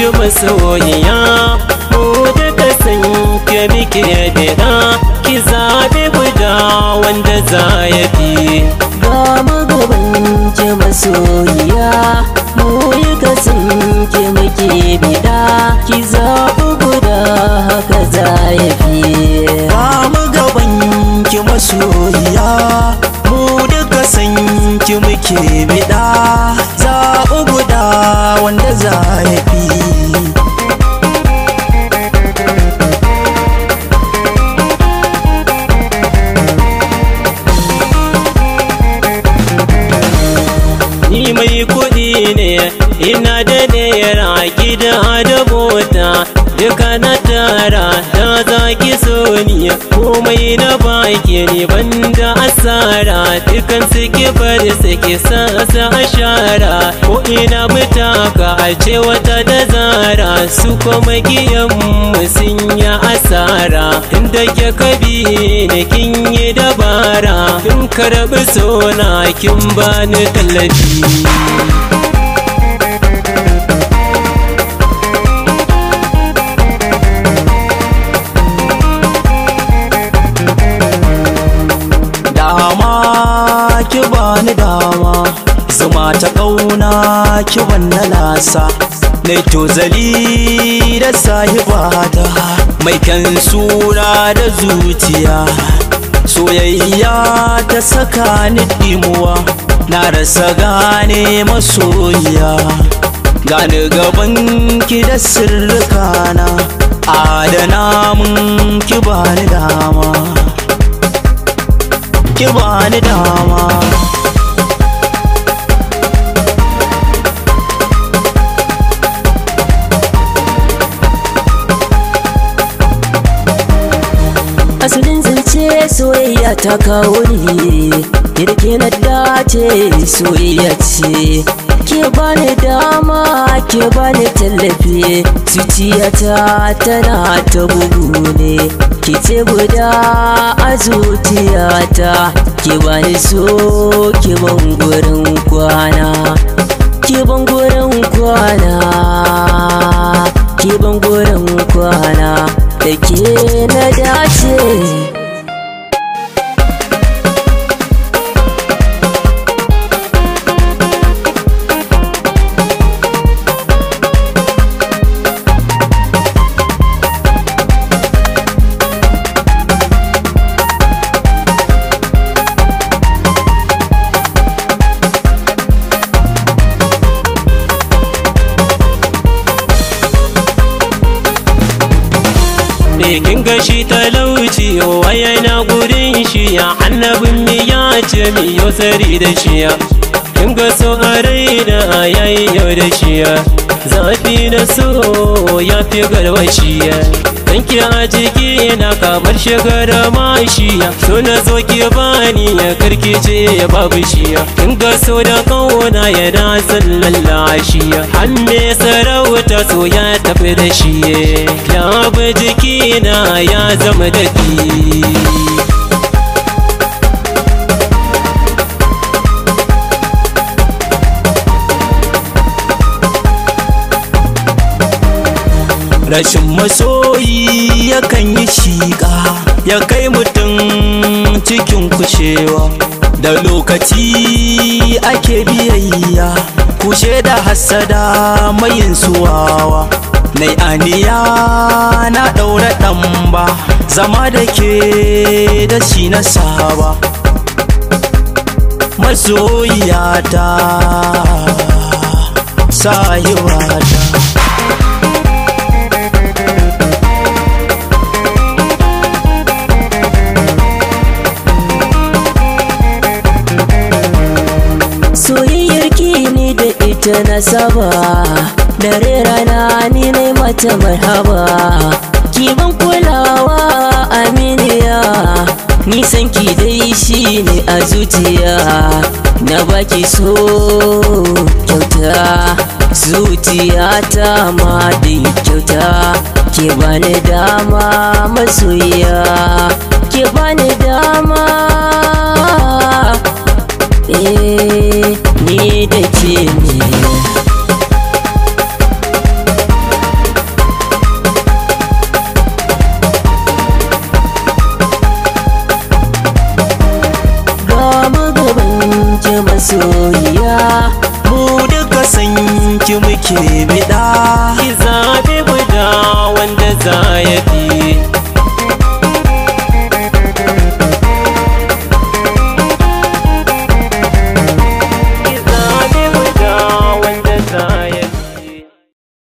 masoyiya mu duka san ke muke bida ki zaɓi guda wanda za ya fi ga mu gaban ki masoyiya mu yi kasan ki muke bida ki zaɓi guda haka za ya fi ba mu gaban ki masoyiya mu duka san ki muke bida zaɓi guda wanda za ya fi ni mai kuɗi ne ina da naira gida da mota duka na tara da za ki so ni komai na baki ni banda asara dukan suke bar suke sa sa ashara ko ina mutaka a ce wata da zara su kuma giyan mu sun yi asara inda ke kabi ne kin yi dabara kin karɓi sona kin bani tallafi dama ki bani dama zuma ta ƙauna ki wanna lasa Nai tozali da sahibata mai kan sura da zuciya soyayya ta saka ni dimuwa na rasa gane masoyiya gani gaban ki da sirrikana adana mun ki bani dama ki bani dama asalin zance soyayya ta kawo ni kirki na dace soyayya ce ke bani dama ke bani tallafi zuciyata tana ta bugu ne ke ce guda a zuciyata ke bani so ke ban gurin kwana ke ban gurin kwana ke ban gurin kwana da ke na dace Me kin ga shi talauci waya na gurin shi ya annabin mi ya ce mi yau sari da shi ya kin ga so a raina yayi yau da shi ya zafi na so ya fi garwashi ya Danki a jiki na kamar shigara mashiya So na zo ki bani ya karkice ya babu shiya Kin ga so da kauna ya na sallan lashiya Hanne sarauta so ya tafi da shi Ya bi jiki na ya zama dafi rashin masoyi yakan yi shiƙa ya kai mutum cikin kushewa da lokaci ake biyayya kushe da hassada mayin suwawa nai aniya na ɗaura ɗan ba zama da ke da shi na saba masoyiyata sahibata soyayyar ki ni da ita na saba dare rana ni ne mata marhaba ki ban kulawa aminiya nisan ki dai shi ne a zuciya na baki so kyauta zuciya ta ma da kyauta ke bani dama masoyiya ke bani dama eh ni da ke ne masoyiya mu duka san ki muke bida ki zaɓi guda wanda za ya fi